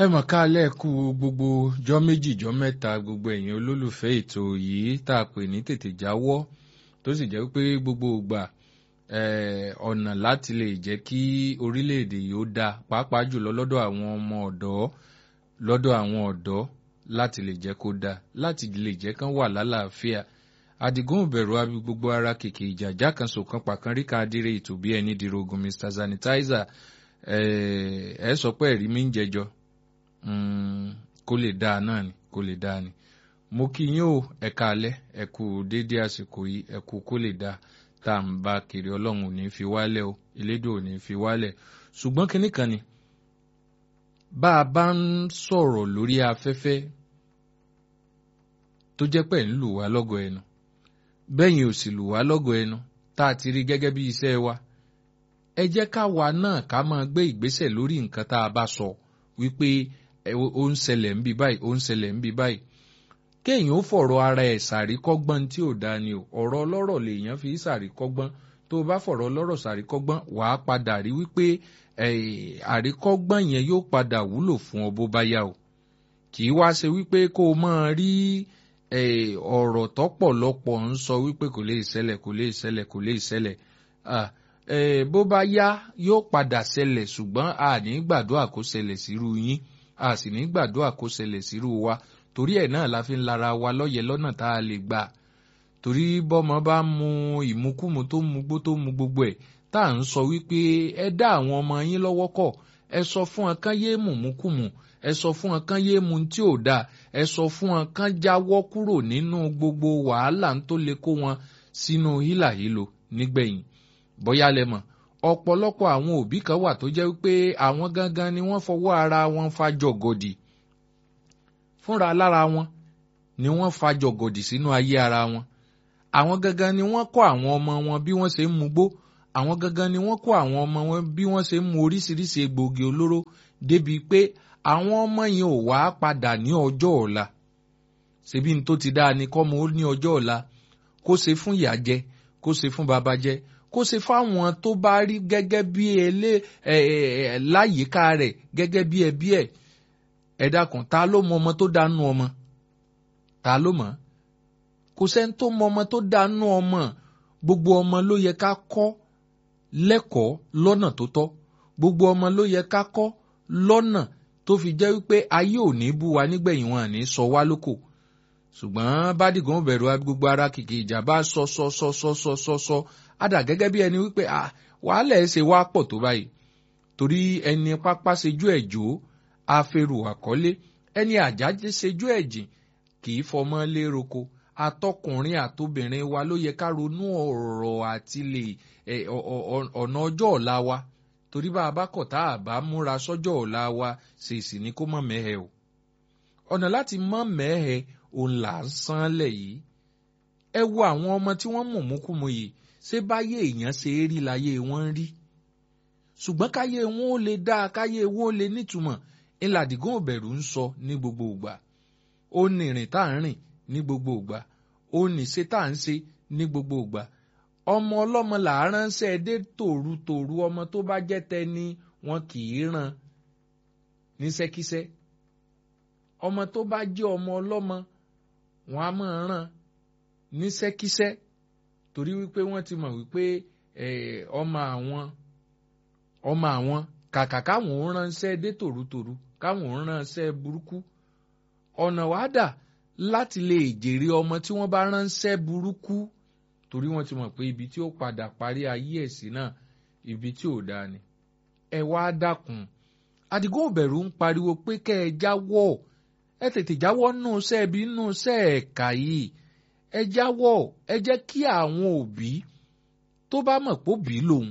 ẹ mọ̀ ká lẹ́ẹ̀kú gbogbo jọ́ méjì jọ́ mẹ́ta gbogbo ẹ̀yin olólùfẹ́ ètò yìí tá a pè ní tètè jáwọ́ tó sì jẹ́ pé gbogbo ìgbà ọ̀nà láti lè jẹ́ kí orílẹ̀-èdè yìí ó dáa pàápàá jùlọ lọ́dọ̀ àwọn ọmọ ọ̀dọ́ lọ́dọ̀ àwọn ọ̀dọ́ láti lè jẹ́ kó dáa láti lè jẹ́ kán wà lálàáfíà àdìgún òbẹ̀rù abi gbogbo ara kèké ìjàjá kan sòkan pàkan ríka adire ètò bí ẹni dirogun mr sanitizer ẹ sọ pé ẹ̀rí mi ń jẹjọ kó lè dáa náà ni kó lè dáa ni mo kí yín o ẹ káalẹ́ ẹ kú déédé àsìkò yìí ẹ kú kó lè dáa tá à ń bá kiri ọlọ́run ò ní fi wálẹ̀ o elédùn ò ní fi wálẹ̀ ṣùgbọ́n kinní kan ni bá a bá ń sọ̀rọ̀ lórí afẹ́fẹ́ tó jẹ́ pé ń lù wá lọ́gọ̀ ẹnu bẹ́yìn ò sì lù wá lọ́gọ̀ ẹnu tá a ti rí gẹ́gẹ́ bí iṣẹ́ wa ẹ jẹ́ káwa náà ká máa gbé ìgbésẹ̀ lórí nǹkan tá a bá sọ wípé ó ń ṣẹlẹ̀ ń bí báyìí ó ń ṣẹlẹ̀ ń bí báyìí kéèyàn ó fọ̀rọ̀ ara ẹ̀ sàríkọ́gbọ́n tí ò dáa ni o ọ̀rọ̀ ọlọ́rọ̀ lèèyàn fi sàríkọ́gbọ́n tó o bá fọ̀rọ̀ ọlọ́rọ̀ sàríkọ́gbọ́n wàá padà rí wípé àríkọ́gbọ́n yẹn yóò padà wúlò fún ọ bó bá yá o kì í wá ṣe wípé kó o máa rí ọ̀rọ̀ tọ́pọ̀lọpọ̀ ń sọ wípé kò lè ṣẹlẹ̀ kò lè ṣẹlẹ̀ kò lè ṣẹlẹ̀ bó bá yá yóò padà ṣẹlẹ̀ ṣùgbọ́n a ní gbàdúrà kó ṣẹlẹ̀ sírú yín a sì ní gbàdúrà kó ṣẹlẹ̀ sírú wa torí ẹ̀ náà la fi ń lara wa lọ́yẹ̀ lọ́nà tá a lè gbà torí bọ́mọ bá mu ìmukúmu tó mu gbó tó mu gbogbo ẹ̀ tá à ń sọ wípé ẹ dá àwọn ọmọ yín lọ́wọ́ kọ̀ ẹ sọ fún wọn kán yéé mùmúkùmù ẹ sọ fún wọn kán yéé mu tí ò dáa ẹ sọ fún wọn kán jáwọ́ kúrò nínú gbogbo wàhálà tó lè kó wọn sínú hílàhílo nígbẹ̀yìn bóyá lẹ mọ̀ ọ̀pọ̀lọpọ̀ àwọn òbí kan wà tó jẹ́ wípé àwọn gangan ni wọ́n fọwọ́ ara wọn fa jọ̀gọ̀dì fúnra lára wọn ni wọ́n fa jọ̀gọ̀dì sínú ayé ara wọn àwọn gangan ni wọ́n kọ́ àwọn ọmọ wọn bí wọ́n ṣe ń mugbó àwọn gangan ni wọ́n kọ́ àwọn ọmọ wọn bí wọ́n ṣe ń mu oríṣiríṣi egbòogi olóró débi pé àwọn ọmọ yẹn ò wá padà ní ọjọ́ ọ̀la ṣebí ní tó ti dáa ni kọ́mọ ó ní ọjọ́ ọ̀la kó ṣe fún ìyá jẹ kó ṣe fún bàbá jẹ kó ṣe fáwọn tó bá rí gẹ́gẹ́ bí ẹlẹ́ láyìíká rẹ̀ gẹ́gẹ́ bí ẹbí ẹ̀ ẹ dákun ta ló mọ ọmọ tó dánú ọmọ ta ló mọ̀ kò sẹ́ni tó mọ ọmọ tó dánú ọmọ gbogbo ọmọ ló yẹ ká kọ́ lẹ́kọ̀ọ́ lọ́nà tó tọ́ gbogbo ọmọ ló yẹ ká kọ́ lọ́nà tó fi jẹ́ wípé ayé ò ní bú wa nígbẹ̀yìn wọn àní sọ wá lóko ṣùgbọ́n bádìgàn bẹ̀rù gbogbo ara kìkì ìjà bá sọ sọ sọ sọ sọ sọ sọ àdà gẹ́gẹ́ bí ẹni wípé wàhálà ẹ̀ ṣe wá pọ̀ tó báyìí torí ẹni pápá ṣejú ẹ̀ jò afẹ́rù àkọ́lé ẹni àjájé ṣejú ẹ̀ jìn kì í fọmọ léroko atọkùnrin àtobìnrin wa ló yẹ ká ronú ọ̀rọ̀ àti lè ọ̀nà ọjọ́ ọ̀la wa torí bá a bá kọ̀ tá a bá múra sọ́jọ́ ọ̀la wa ṣèṣì ni kó mọ̀ mẹ́hẹ̀ o ọ̀nà láti mọ̀ mẹ́hẹ̀ òun là ń sanlẹ̀ yìí ẹ wo àwọn ọmọ tí wọ́n mọ̀múkúmu yìí ṣé báyé èèyàn ṣe é rí láyé wọn rí ṣùgbọ́n káyé wọn ó lè dáa káyé wọn ó lè nítumọ̀ ńládìgún òbẹ̀rù ń sọ ní gbogbo ìgbà ó ní ìrìn tá à ń rìn ní gbogbo ìgbà ó ní ṣe tá à ń ṣe ní gbogbo ìgbà ọmọ ọlọ́mọ là á ránṣẹ́ dé tòrutòru ọmọ tó bá jẹ́ tẹni wọn kì í ràn níṣẹ́kíṣẹ́ ọmọ tó bá jẹ́ ọmọ ọlọ́mọ wọn á máa ràn níṣẹ́kíṣẹ́ torí wípé wọ́n ti mọ̀ wípé ọmọ àwọn ọmọ àwọn kàkà káwọn ò ránṣẹ́ dé tòrutòru káwọn ò ránṣẹ́ burúkú ọ̀nà wàá dà láti lè jèrè ọmọ tí wọ́n bá ránṣẹ́ burúkú torí wọ́n ti mọ̀ pé ibi tí ó padà parí ayé ẹ̀ sí náà ibi tí ò dáa ni. ẹ wá dákun Àdìgún òbẹ̀rù ń pariwo pé kẹ́ ẹ jáwọ́ ẹ tètè jáwọ́ nù sẹ́ẹ̀bí nù sẹ́ẹ̀ka yìí ẹ jáwọ́ ẹ jẹ́ kí àwọn òbí tó bá mọ̀ pé òbí lòun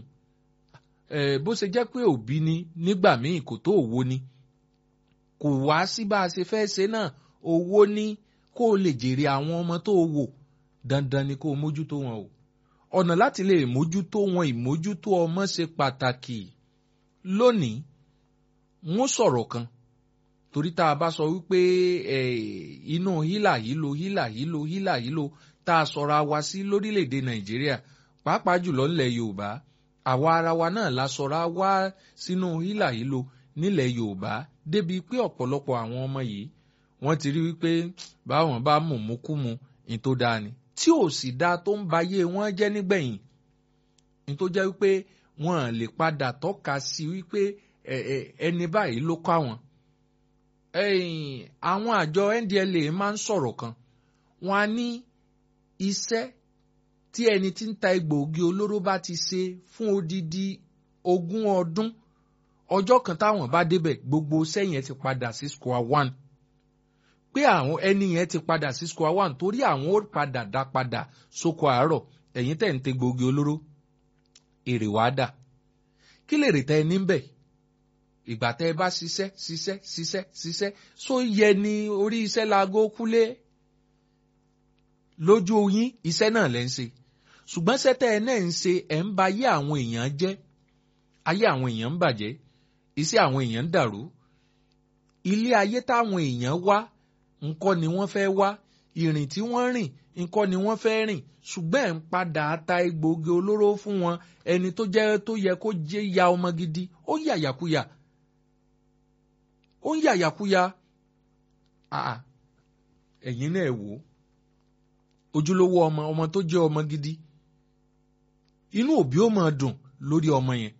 bó ṣe jẹ́ pé òbí ni nígbà míì kò tó òwò ni kò wá sí bá a ṣe fẹ́ ṣe náà owó ní kó o lè jèrè àwọn ọmọ tó o wò dandan ni kó o mójútó wọn o ọ̀nà láti lè mójútó wọn ìmójútó ọmọ ṣe pàtàkì lónìí wọ́n sọ̀rọ̀ kan torí tá a bá sọ wípé inú hílà hílo hílà hílo hílà hílo tá a sọra wa sí lórílẹ̀‐èdè nàìjíríà pàápàá jùlọ ńlẹ̀ yorùbá àwa ara wa náà la sọra wá sínú hílà hílo nílẹ̀ Yorùbá débi pé ọ̀pọ̀lọpọ̀ àwọn ọmọ yìí wọ́n ti rí wípé báwọn bá mùmúkúmu ní tó dáa ni tí ò sì dáa tó ń bayé wọn jẹ́ nígbẹ̀yìn ní tó jẹ́ wípé wọn lè padà tọ́ka sí wípé ẹni báyìí ló kọ́ àwọn. àwọn àjọ NDLEA máa ń sọ̀rọ̀ kan wọn á ní iṣẹ́ tí ẹni tí ń ta egbòogi olóró bá ti ṣe fún odidi ogún ọdún ọjọ́ kan táwọn bá débẹ̀ gbogbo iṣẹ́ yẹn ti padà sí square one pé àwọn ẹni yẹn ti padà sí square one torí àwọn ó padà dá padà sóko àárọ̀ ẹ̀yin tẹ̀ ń tẹ egbòogi olóró èrè wá dà kí lè rè tẹ ẹ níbẹ̀ ìgbà tẹ ẹ bá ṣiṣẹ́ ṣiṣẹ́ ṣiṣẹ́ ṣiṣẹ́ só yẹ ni orí iṣẹ́ laago kúlé lójú yín iṣẹ́ náà lẹ́ ń ṣe ṣùgbọ́n sẹ́tẹ̀ ẹ náà ń ṣe ẹ̀ ń ba ayé àwọn èèyàn jẹ́ ayé àwọn èèyàn ń bàjẹ́ iṣẹ́ àwọn èèyàn ń dàrú ilé ayé táwọn èèyàn wá ńkọ́ ni wọ́n fẹ́ wá ìrìn tí wọ́n rìn ńkọ́ ni wọ́n fẹ́ rìn ṣùgbọ́n ẹ̀ ń padà ta egbòogi olóró fún wọn ẹni tó jẹ́ tó yẹ kó jẹ́ ya ọmọ gidi ó ń yàyàkuyà ó ń yàyàkuyà ẹ̀yin náà wò ó ojúlówó ọmọ ọmọ tó jẹ́ ọmọ gidi inú òbí ó máa dùn lórí ọmọ yẹn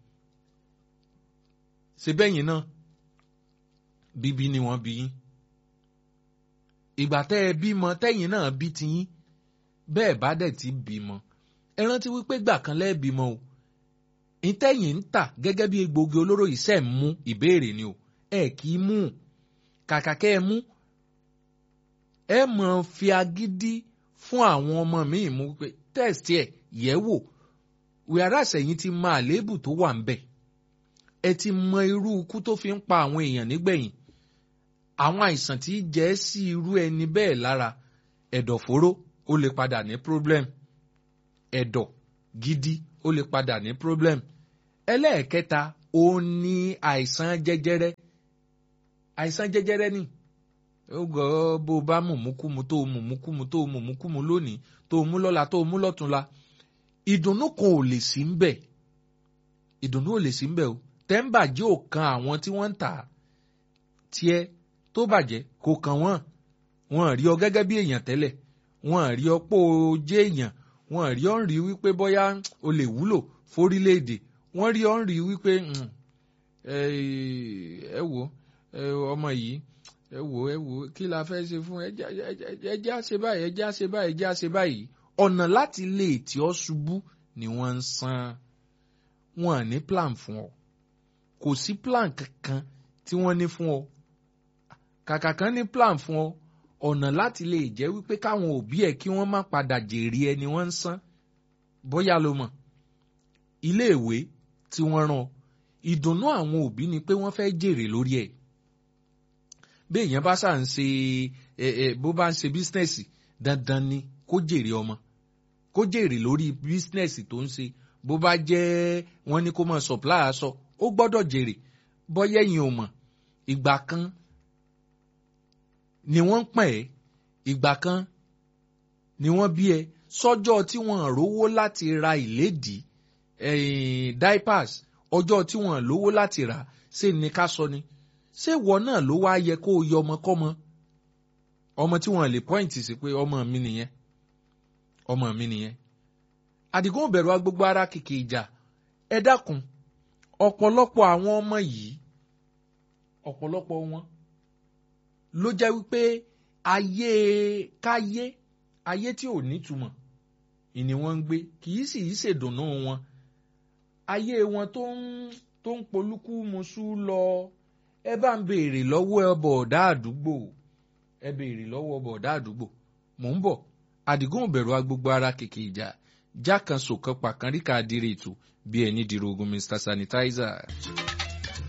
ṣe bẹ́yìn náà bíbí ni wọ́n bí yín ìgbà tẹ́ ẹ bímọ tẹ́yìn náà bí tiyín bẹ́ẹ̀ bá dẹ̀ ti bímọ ẹ rántí wípé gbà kan lẹ́ẹ̀ bímọ o ìtẹ́yìn ń tà gẹ́gẹ́ bí egbògi olóró iṣẹ́ ń mú ìbéèrè ni o ẹ kì í mú kàkà kẹ́ ẹ mú ẹ mọ̀ fi agídí fún àwọn ọmọ míì mú pé tẹ́ẹ̀sì ẹ̀ yẹ̀ wò wíwárà sẹ́yìn ti mọ àléébù tó wà ń bẹ̀ ẹ ti mọ irú ikú tó fi ń pa àwọn èèyàn nígbẹ̀yìn àwọn àìsàn tí jẹ́ sí irú ẹni bẹ́ẹ̀ lára ẹ̀dọ̀fóró ó lè padà ní problem ẹ̀dọ̀ gidi ó lè padà ní problem ẹlẹ́ẹ̀kẹta ó ní àìsàn jẹjẹrẹ àìsàn jẹjẹrẹ ni ó gọ bó bá mùmúkúmu tó mùmúkúmu tó mùmúkúmu lónìí tó mú lọ́la tó mú lọ́túnla ìdùnnú kan ò lè sí ń bẹ̀ ìdùnnú ò lè sí ń bẹ̀ o tẹ́ḿbà jẹ́ òkan àwọn tí wọ́n ń tà tiẹ̀ tó bàjẹ́ kò kàn wọ́n wọ́n rí ọ gẹ́gẹ́ bí èèyàn tẹ́lẹ̀ wọ́n rí ọ pé o jẹ́ èèyàn wọ́n rí ọ ń rí wípé bóyá o lè wúlò fórílẹ̀-èdè wọ́n rí ọ ń rí wípé ẹ wò ọmọ yìí ẹ wò ẹ wò kí la fẹ́ ṣe fún ẹ jẹ́ àṣe báyìí ẹ jẹ́ àṣe báyìí ẹ jẹ́ àṣe báyìí ọ̀nà láti lè tí ọ ṣubú ni wọ́n ń san wọn ní plan fún ọ kò sí plan kankan tí wọ́n ní fún ọ kàkà kan ní plan fún ọ ọ̀nà láti lè jẹ́ wípé káwọn òbí ẹ̀ kí wọ́n má padà jèrè ẹni wọ́n ń san bóyá ló mọ̀ iléèwé tí wọ́n rán ìdùnnú àwọn òbí ni pé wọ́n fẹ́ jèrè lórí ẹ̀ bí èèyàn bá ṣà ń ṣe ẹ ẹ bó bá ń ṣe bísínẹ́sì dandan ni kó jèrè ọmọ kó jèrè lórí bísínẹ́sì tó ń ṣe bó bá jẹ́ wọ́n ní kó máa supply aṣọ ó gbọ́dọ̀ jèrè bọ́yá ẹ̀yin ò mọ̀ ìgbà kan ni wọ́n ń pọ̀ ẹ́ ìgbà kan ni wọ́n bí ẹ sọ́jọ́ tí wọ́n rówó láti ra ìlédìí diapers ọjọ́ tí wọ́n lówó láti rà ṣé ní ká sọ ni ṣé ìwọ náà ló wá yẹ kó o yọ ọmọ kọ́mọ ọmọ tí wọ́n lè pọ́ìntì sí pé ọmọ mi nìyẹn ọmọ mi nìyẹn àdìgún òbẹ̀rù agbègbè ara kìkì ìjà ẹ dákun ọ̀pọ̀lọpọ̀ àwọn ọmọ yìí ọ̀pọ̀lọpọ̀ wọn ló jẹ́ wípé ayé káyé ayé tí ò nítumọ̀ ìní wọ́n ń gbé kì í sì í ṣèdùnnú wọn ayé wọn tó ń tó ń polúkú muṣú lọ ẹ bá ń béèrè lọ́wọ́ ọbọ̀ ọ̀dá àdúgbò ẹ béèrè lọ́wọ́ ọbọ̀ ọ̀dá àdúgbò mò ń bọ̀ àdìgún òbẹ̀rù agbègbè ara kìkì ìjà já kan sòkan pàkánríkà adire ètò bí ẹni dìrò ogun Mr Sanitizer.